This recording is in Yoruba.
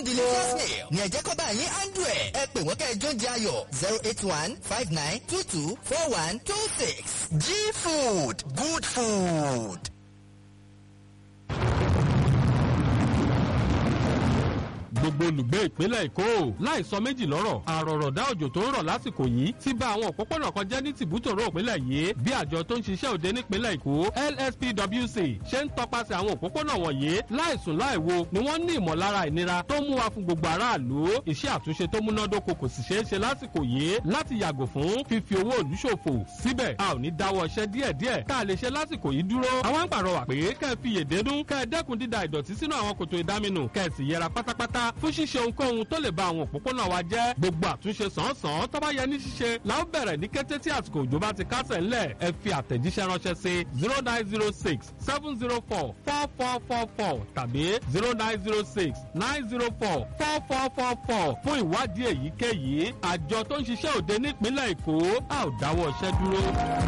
delicious meal ní ẹ̀jẹ̀ kọ́ bá yín handle ẹ̀ ẹ pè wọ́n kẹ́ ẹ jó ń jẹ ayọ̀ zero eight one five nine two two four one two six G food good food. gbogbo olùgbé ìpínlẹ̀ èkó láì sọ méjì lọ́rọ̀ àròrọ̀dá òjò tó ń rọ̀ lásìkò yìí ti bà àwọn òpópónà kan jẹ́ ní tìbútòrò ìpínlẹ̀ yìí bí àjọ tó ń ṣiṣẹ́ òde nípínlẹ̀ èkó lspwc ṣe ń tọpasẹ̀ àwọn òpópónà wọ̀nyí láìsùn láìwo ni wọ́n ní ìmọ̀lára ìnira tó mú wa fún gbogbo aráàlú iṣẹ́ àtúnṣe tó múnádóko kò sì ṣeé ṣe lásìkò yìí láti yàgò fún fífi owó òlú ṣòfò síbẹ̀ a ò ní dáwọ́ iṣẹ́ díẹ̀díẹ̀ tá a lè ṣe lásìkò yìí dúró àwọn ń pàrọwà pé kẹ́ ẹ fi yèdénú kẹ́ ẹ dẹ́kun dída ìdọ̀tí sínú àwọn kòtò ìdáminù kẹ́ ẹ sì yẹra pátápátá fún ṣíṣe ohunkóhun tó lè ba àwọn òpópónà wa jẹ́ gbogbo àtúnṣe sàn-án tó bá yẹ ní ṣíṣe la ó bẹ̀rẹ̀ ní kété tí àsìkò òjò bá ti kásẹ̀ ńlẹ̀ ẹ fi àtẹ̀jíṣẹ́ ránṣẹ́ sí zero nine zero six seven zero four four four four four tàbí zero nine zero six nine zero four four four four four fún ìwádìí èyíkéyìí àjọ tó ń ṣiṣẹ́ òde nípínlẹ̀ èkó a ò dáwọ́ iṣẹ́ dúró.